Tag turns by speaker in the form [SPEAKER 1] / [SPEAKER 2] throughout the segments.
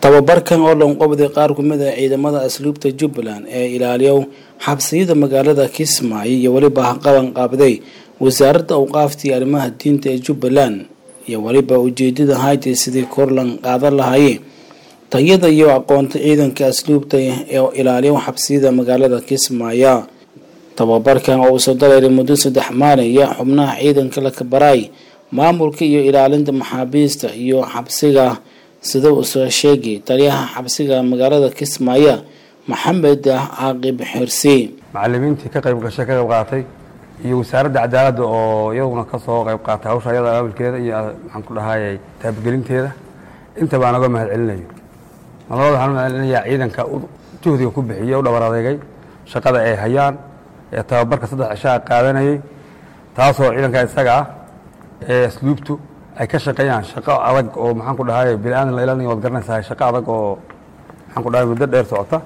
[SPEAKER 1] tababarkan oo dhanqobday qaar kumid a ciidamada asluubta jubbaland ee ilaaliyo xabsiyada magaalada kismaayo iyo weliba haqaban qaabday wasaaradda awqaaftii arrimaha diinta ee jubbaland iyo weliba ujeedada haytay sidii korlan qaadan lahaayeen tayada iyo aqoonta ciidanka asluubta ee ilaaliyo xabsiyada magaalada kismaayo tababarkan oo uusoo dareeray muddo saddex maalin iyo xubnaha ciidanka la kabaraay maamulka iyo ilaalinta maxaabiista iyo xabsiga sida uu soo sheegay taliyaha xabsiga magaalada kismaayo maxamed caaqib xirsi
[SPEAKER 2] macalimiintii ka qayb gashay ka qayb qaatay iyo wasaaradda cadaaladda oo iyaguna ka soo qayb qaatay hawsha ayada aawilkeeda iyo maxaan ku dhahayay taabgelinteeda inta baan oga mahad celinayo malabada waxaan u mahad celinayaa ciidanka juhdiga ku bixiyey u dhabar adeegay shaqada ay hayaan ee tababarka saddex cishaa qaadanayay taasoo ciidanka isaga ah ee asluubtu ay ka shaqeeyaan shaqo adag oo maxaan ku dhahay bini-aadan la ilaalinayo waad garanaysaa shaqo adag oo maxaan ku dhahay muddo dheer socota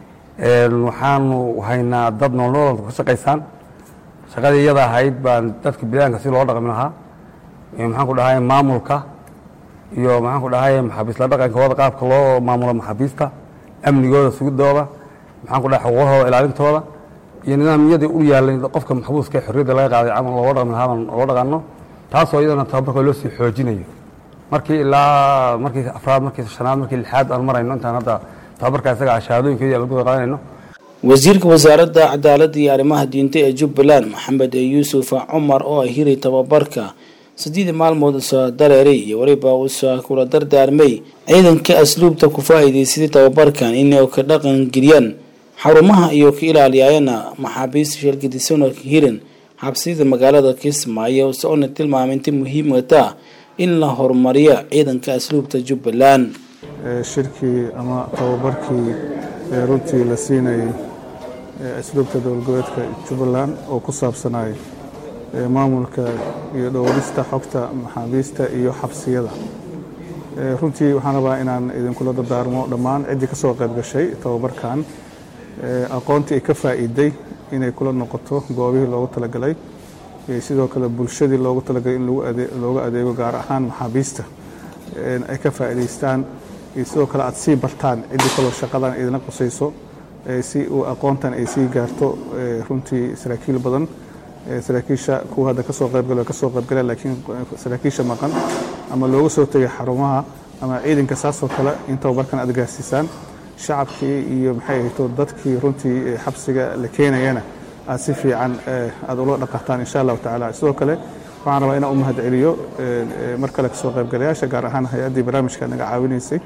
[SPEAKER 2] waxaanu haynaa dad noolnoolad ka shaqaysaan shaqadii iyada ahayd baan dadka bini-aadanka si loo dhaqmi lahaa maxaan ku dhahay maamulka iyo maxaan ku dhahay maxaabiisla dhaqanka wada qaabka loo maamulo maxaabiista amnigooda sugidooda maxaan ku dhahay xuquuqahooda ilaalintooda iyo nidaamyadii u yaalay qofka maxbuuska xorriyadda laga qaaday camal looga dhaqmi lahaa baan looga dhaqanno taasoo iyadana tababarka loo sii xoojinayo markii ilaa markii afraad markii shanaad markii lixaad aan marayno intaan hadda tababarka isaga ah shahaadooyinkeedii aan lagu qaadanayno
[SPEAKER 1] wasiirka wasaaradda cadaaladda iyo arrimaha diinta ee jubbaland maxamed yuusuf cumar oo ay hiray tababarka siddeedii maalmood usoo dareeray iyo weliba uusoo kula dardaarmay ciidanka asluubta ku faa-iideysaday tababarkan inay ka dhaqan geliyaan xarumaha iyo ka ilaaliyaayana maxaabiista sheelgadisoona hirin xabsiyada magaalada kismaayo soona tilmaamay inta muhiimata in la horumariyo ciidanka asluubta jubbaland
[SPEAKER 3] shirkii ama tababarkii runtii la siinayay asluubta dowladgoboleedka jubbaland oo ku saabsanay maamulka iyo dhowrista xogta maxaabiista iyo xabsiyada runtii waxaan rabaa inaan idinkula dardaarmo dhammaan ciddii ka soo qayb gashay tababarkan aqoontii ay ka faa'iiday inay kula noqoto goobihii loogu talagalay sidoo kale bulshadii loogu talagalay in looga adeego gaar ahaan maxaabiista ay ka faa'iidaystaan iyo sidoo kale aad sii bartaan ciddii kaloo shaqadan idina qusayso si uu aqoontan ay sii gaarto runtii saraakiil badan saraakiisha kuwa hadda kasoo qaybgalo kasoo qaybgala laakiin saraakiisha maqan ama looga soo tegay xarumaha ama ciidanka saasoo kale in tababarkan aad gaarsiisaan shacabkii iyo maxay ahayto dadkii runtii xabsiga la keenayana aad si fiican aad ula dhaqataan insha allahu tacaala sidoo kale waxaan rabaa inaan u mahad celiyo mar kale kasoo qaybgalayaasha gaar ahaan hay-addii barnaamijka naga caawinaysay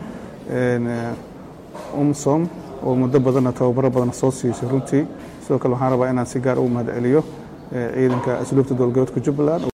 [SPEAKER 3] umsom oo muddo badanna tababaro badanna soo siisay runtii sidoo kale waxaan rabaa inaan si gaar ugu mahad celiyo ciidanka asluubta dowlgoboodka jubbaland